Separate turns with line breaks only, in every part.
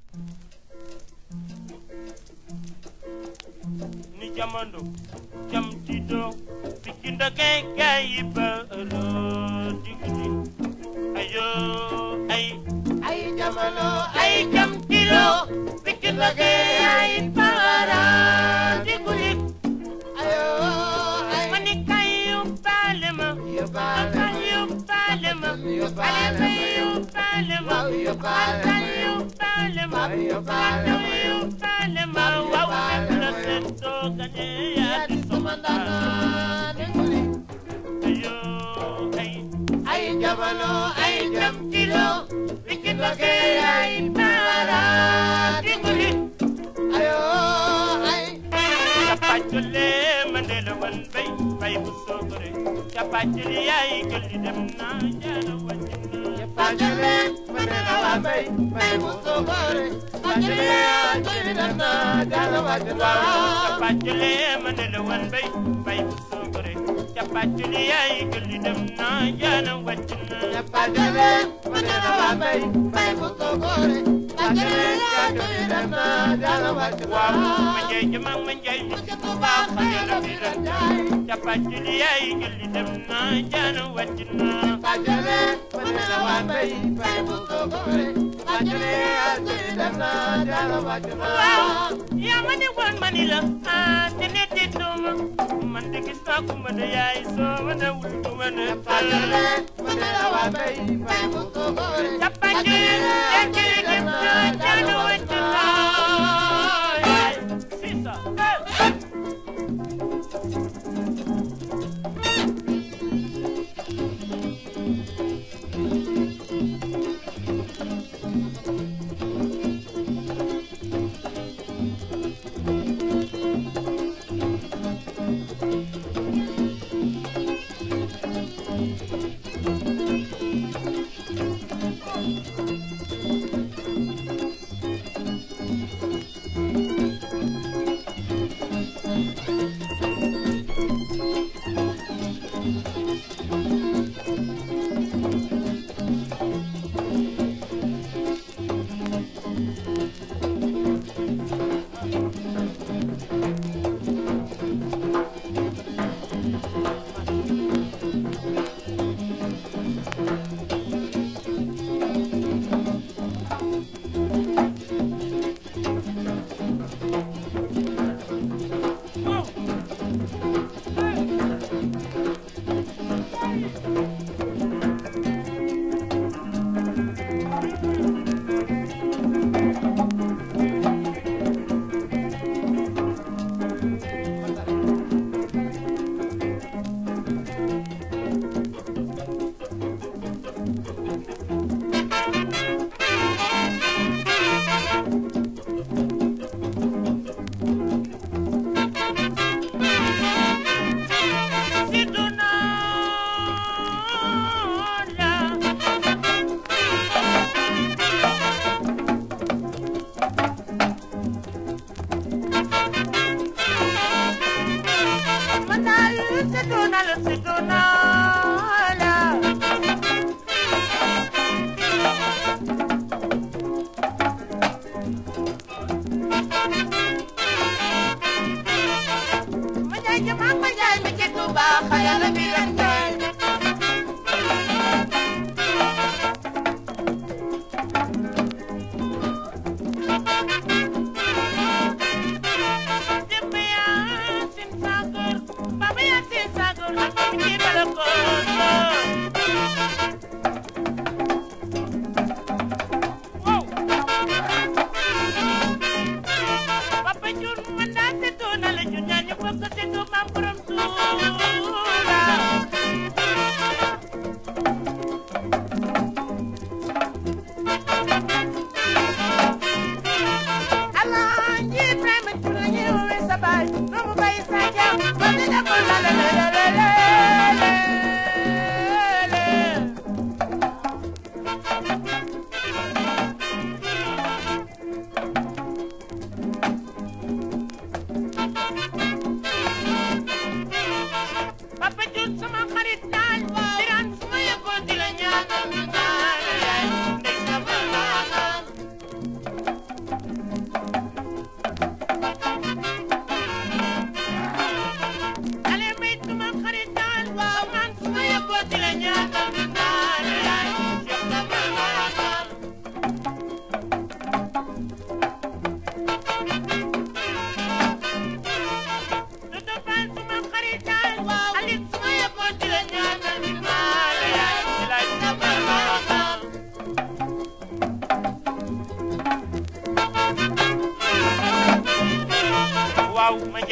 ni jamono jam ci doo Pikine da kay kay ba ëllë digdi ayo ay
ay jamono
ay jam ci doo Pikine da kay ay para digdi
ayo ay
ma ni kay yóbbaale ma
yóbbaale
kay
ma
yóbbaale ma
Yóbbaale
ale
ma
kay yóbbaale ma
Waaw, yóbbaale
kay
ma
yóbbaale ma
Waaw, yóbbaale ma
yóbbaale ma waaw
yóbbaale
la
ma
seen doo gañe yaa
yaa
di
di sama
sama
ndaanaan déglu
ayo ay
ay jamono ay jam
kilo Pikine da kay ay para digdi
ayo ay
capacole mandela wan bay bay bu sogore capacole yaay gëlli dem na jaara wàccina
Pajale manena wa bay bay bu sogore Pajale ajiri dana jala wajala
capacole mandela wan bay bay bu sogore capacole yaay gëlli dem na jaara wàccina
Pajale manena wa bay bay bu sogore Pajale ajiri dana jala wajala
waaw ma njay jama ma njay mi ci bu baax xajala bi la capacole yaay gëlli dem na jaara wàccina
Pajale manena wa bay bay bu sogore Pajale ajiri dana jala wajala
waaw yaa ma ne woon ma ni la ah te ne te dooma man de gis naa ku ma de yaay soo ma ne wul ku ma ne
Pajale manena wa bay bay bu sogore
capacoli yaa ngi dem na jaana wàcc naa yaay c'est ça si du noon la man daal si du na la si du noon la ma jaay jëm ak ma jaay mi ci Tuuba xayala bi lan jaay Demba yaa sin saakor baba yaa sin saakor ak mi ci balakoon wow Papa Jun man daa seetoo na la jun ñaa ñu bokk seetoo maam borom Tuuba Alaaji Ibrahima Jun la ñuy woowee sa baay doomu baay sa jaam ba di defal la la la la la la Papa Jun sama xarit daal diraan su ma yëgoo di la ñaanal ñaanal yaay ndey sama ñaanal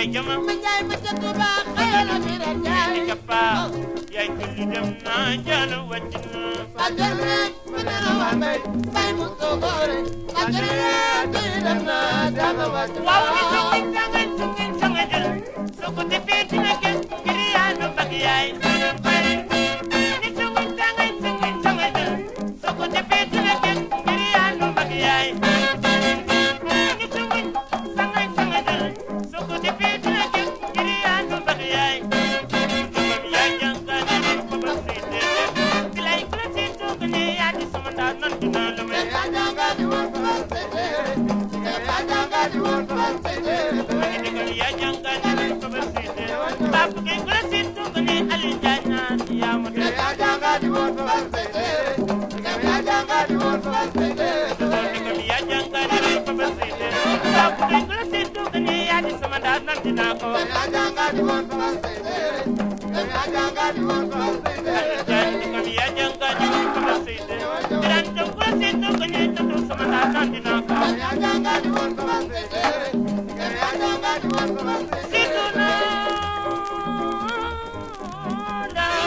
yaay jama
ma njaay ma ca Tuuba xëyal a mi ren njaay
ni cappa yaay julli dem na jalo wàcc na
bàjjen rek ma ne la waa mbay mbay mu soogoore bàjjen rek julli dem na jalo wàcc na
waaw ni sungin sangay sungin sangay jël soo ko defee dina gën ngir yaa nu mbag yaay ni sungin sangay sungin sangay jël soo ko defee dina gën ngir yaa nu mbag yaay ni sungin sangay sangay jël soo ko defee dina gën ngir yaa nu mbag yaay Jugam yaa jàngal ni ko ba si dee bilay ku la si toog ne yaa di sama ndaw nan dina la may
yaa jàngal di woon fa say téere yaa jàngal di woon fa say téere
Magi digal yaa jàngal ni ko ba si dee Papa gi ku la si toog ne Aliou Ndiaye naan yaa ma dee
yaa jàngal di woon fa say téere yaa jàngal di woon fa say téere
digal yaa jàngal ni ko ba si dee Papa gi ku la si toog ne yaa di sama ndaw nan dinaa ko wax
yaa jàngal di woon fa say téere yaa jàngal di woon fa say téere
Ndiaye digal yaa jàngal ni ko ba si dee Birane Diop ku la si toog ne tatu sama ndaw nan dinaa ko wax
yaa jàngal di woon fa say téere yaa jàngal di woon fa say téere
Situ naa ndaw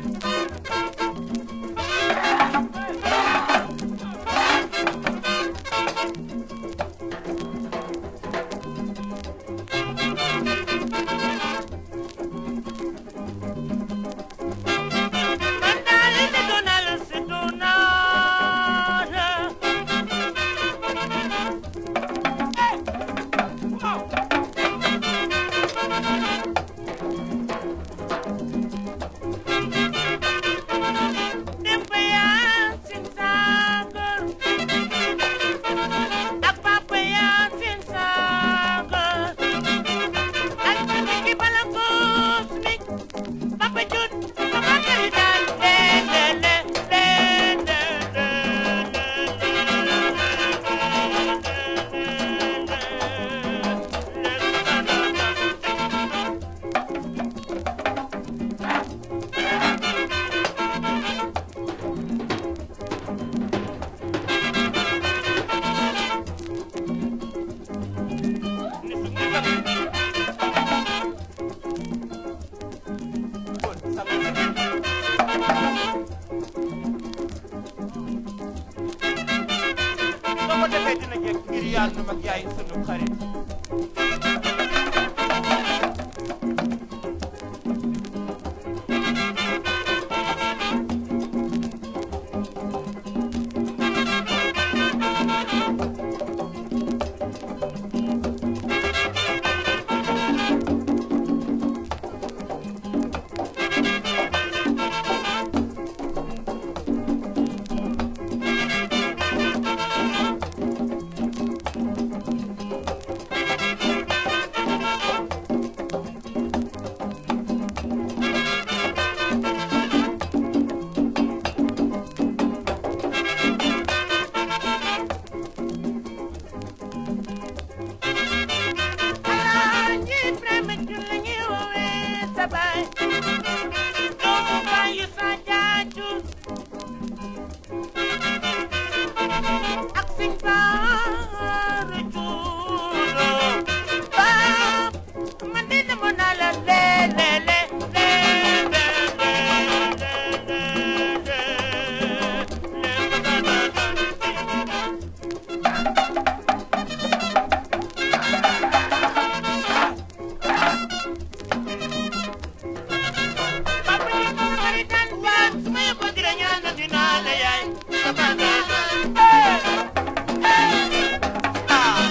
man daal di doonal situ naa la Wow. Demba Yaasin Saagal ak Papa Yaasin Saagal ak Mami ki bala koos mi Papa Jut Papa Kari daal le le le le le soo ko defee dina jekk ngir yàlla mag yaay sunu xarit Alaaji Ibrahima Jula ngi woowee sa baay doomu baayu sa jaaju ak sin baaru juulo baab man de demoon naa la le le le le le le le le le Papa ni ko mari tan ban suma ko dira ñaan dina la yaay sama na eh eh ah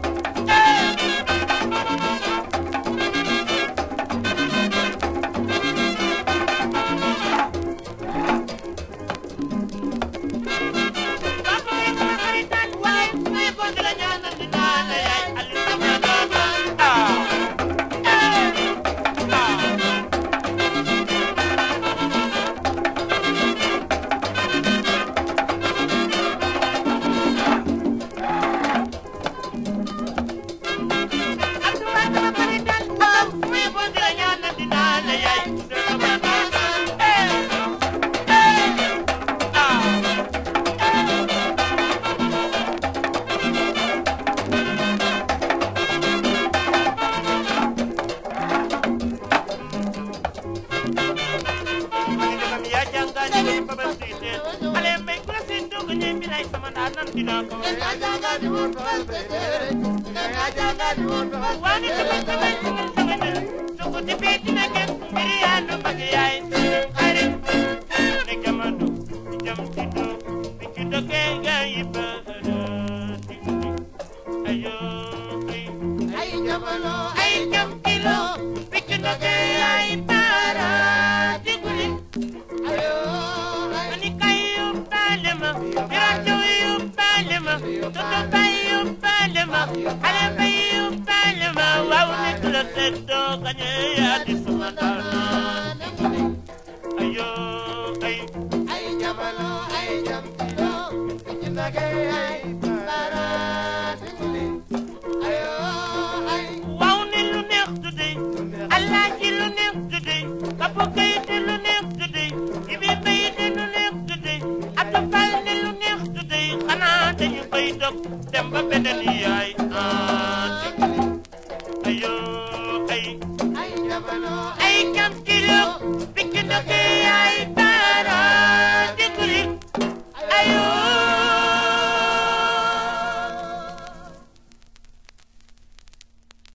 eh Papa ni ko mari tan waay suma ko dira ñaan dina la yaay ali sama na ah eh ah Hey! bilay sama ndaa nan dinaa ko way
Nga janga di won fal bedere Nga janga di won fal
waani sama sama sama sama dul su ko defee dina gën mbir yaa nu bëgg yaay xarit ne jamono jam ci do bi ci dogee nga yi ba ayo ay
Ay jamono
ay jam kilo bi ci dogee ay para diguli
ayo ay
ani kay yóbbaale ma birato yóbbaale ma toto bay yóbbaale ma xale bay yóbbaale ma waaw nekk la seddoo kañe yaa di suma daanaan ayo ay
ay jamono ay jam kilo ci nage ay para diguli ayo ay
waaw ne lu neex today alaaji lu neex today kapo kayite lu neex today ibi bayite lu neex today atu fal ne lu neex today xanaa dañu koy dog dem ba beneen yaay ah